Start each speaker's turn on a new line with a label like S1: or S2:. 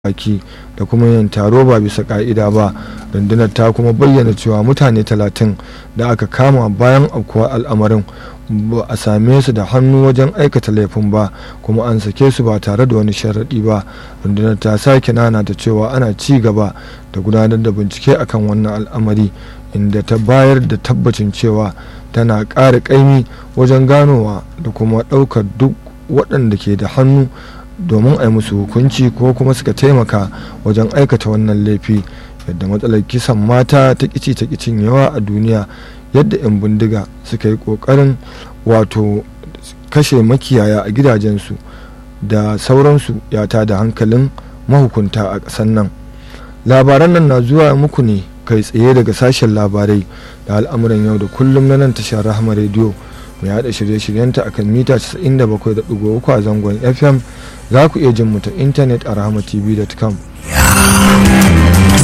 S1: baki da kuma yin taro ba bisa ka'ida ba rundunar ta kuma bayyana cewa mutane talatin da aka kama bayan aukuwar al'amarin ba a same su da hannu wajen aikata laifin ba kuma an sake su ba tare da wani sharaɗi ba rundunar ta sake nana da cewa ana ci gaba da gudanar da bincike akan wannan al'amari inda ta bayar da tabbacin cewa tana ƙara ƙaimi wajen ganowa da kuma ɗaukar duk waɗanda ke da hannu domin a yi musu hukunci ko kuma suka taimaka wajen aikata wannan laifi yadda matsalar kisan mata ta kici ta kicin yawa a duniya yadda 'yan bindiga suka yi kokarin wato kashe makiyaya a gidajensu da sauransu ya da hankalin mahukunta a ƙasar nan labaran nan na zuwa muku ne kai tsaye daga sashen labarai da al'amuran yau da kullum na nan tashar rahama rediyo mai haɗa shirye-shiryenta akan mita 97.3 a zangon fm za ku iya jin mu ta intanet a rahamatv.com